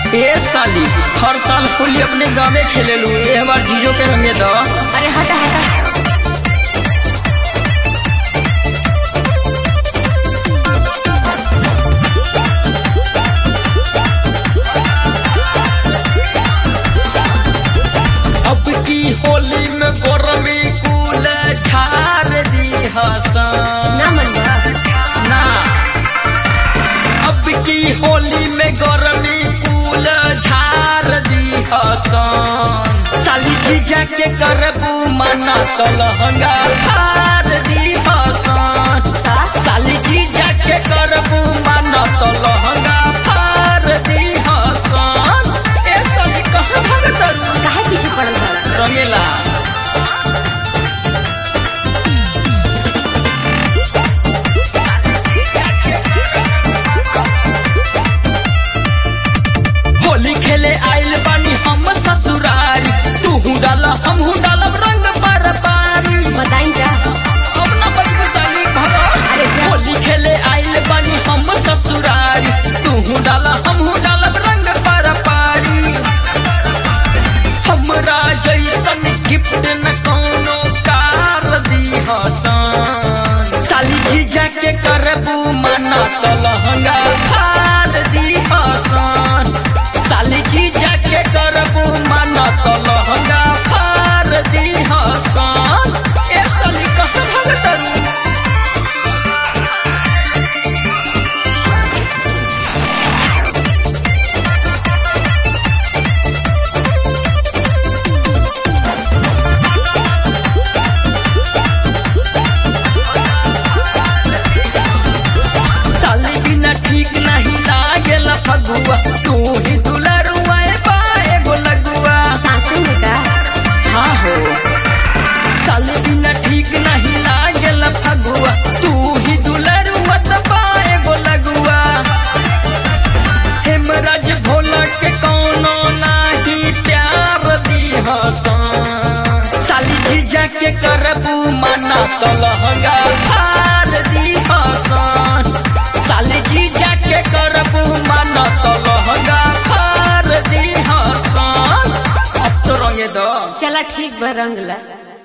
ए साली हर साल होली अपने गाँव खेलेलू ए बार जीजो के रंगे दो अरे हटा हटा अब की होली में गोरमी कुल झार दी हसन ना मन बा ना अब की होली में गरमी कुल झार दी हसन साली जीजा के करबू मना तो लहंगा फार दी हसन साली जीजा के करबू मना तो लहंगा फार दी हसन ए साली कहाँ भगत काहे पीछे पड़ल बड़ा रंगेला होली खेले आइल बानी हम ससुरारी तू डाला हम डालब रंग पर पारी बताई जा अब ना बचबू साली भगा अरे जा। होली खेले आइल बानी हम ससुरारी तू डाला हम डालब रंग पर पारी हमरा जैसन गिफ्ट न कोनो कार दी हसन साली जीजा के करबू मना तो लहंगा फार दी हसन साली जीजा के करबू मना तो लहंगा फार दी हसन ए साली कहाँ भगतरू साली बिना ठीक नहीं लागेला फगुआ तू ही दुलरुआ बाए गो लगुआ सासू में का हाँ हो साली बिना ठीक नहीं लागेला फगुआ तू ही दुलरुआ बाए गो लगुआ हेमराज भोला के कौनो नाही प्यार दी हसन साली जीजा के करबू मना तो लहंगा फार दी हसन साली जीजा के करबू मना तो लहंगा फार दी हसन अब तो रंगे दो चला ठीक बा रंग ला